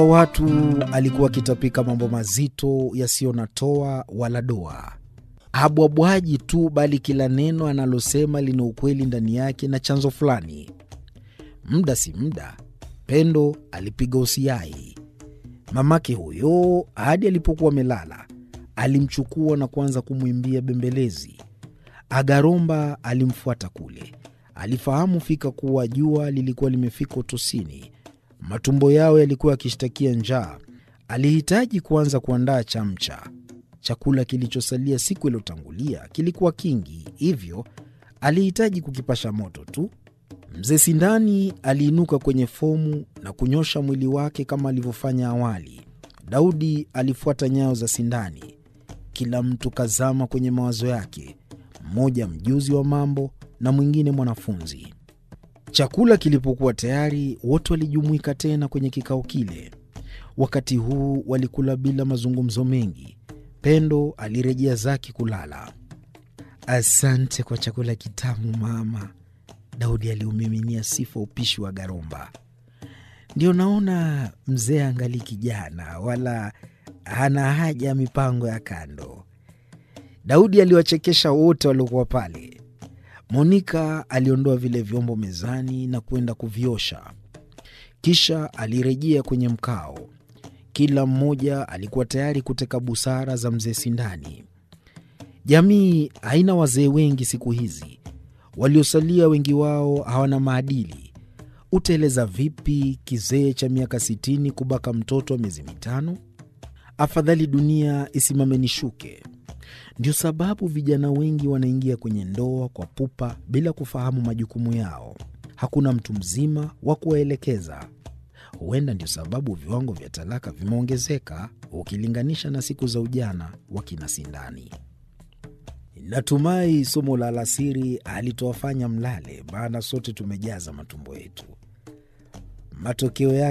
watu alikuwa akitapika mambo mazito yasiyo na toa wala doa. Habwabwaji tu, bali kila neno analosema lina ukweli ndani yake na chanzo fulani. Muda si muda, Pendo alipiga usiai. Mamake huyo hadi alipokuwa amelala alimchukua na kuanza kumwimbia bembelezi. Agaromba alimfuata kule. Alifahamu fika kuwa jua lilikuwa limefika utosini. Matumbo yao yalikuwa yakishtakia njaa. Alihitaji kuanza kuandaa chamcha. Chakula kilichosalia siku iliyotangulia kilikuwa kingi, hivyo alihitaji kukipasha moto tu. Mzee Sindani aliinuka kwenye fomu na kunyosha mwili wake kama alivyofanya awali. Daudi alifuata nyayo za Sindani. Kila mtu kazama kwenye mawazo yake, mmoja mjuzi wa mambo na mwingine mwanafunzi. Chakula kilipokuwa tayari, wote walijumuika tena kwenye kikao kile. Wakati huu walikula bila mazungumzo mengi. Pendo alirejea zake kulala. Asante kwa chakula kitamu mama, Daudi aliumiminia sifa upishi wa Garomba. Ndio naona mzee angali kijana, wala hana haja ya mipango ya kando. Daudi aliwachekesha wote waliokuwa pale. Monika aliondoa vile vyombo mezani na kwenda kuviosha, kisha alirejea kwenye mkao. Kila mmoja alikuwa tayari kuteka busara za mzee Sindani. Jamii haina wazee wengi siku hizi, waliosalia wengi wao hawana maadili. Utaeleza vipi kizee cha miaka sitini kubaka mtoto wa miezi mitano? Afadhali dunia isimame nishuke. Ndio sababu vijana wengi wanaingia kwenye ndoa kwa pupa bila kufahamu majukumu yao. Hakuna mtu mzima wa kuwaelekeza. Huenda ndio sababu viwango vya talaka vimeongezeka ukilinganisha na siku za ujana wa kina Sindani. Natumai somo la alasiri halitowafanya mlale, maana sote tumejaza matumbo yetu. Matokeo yake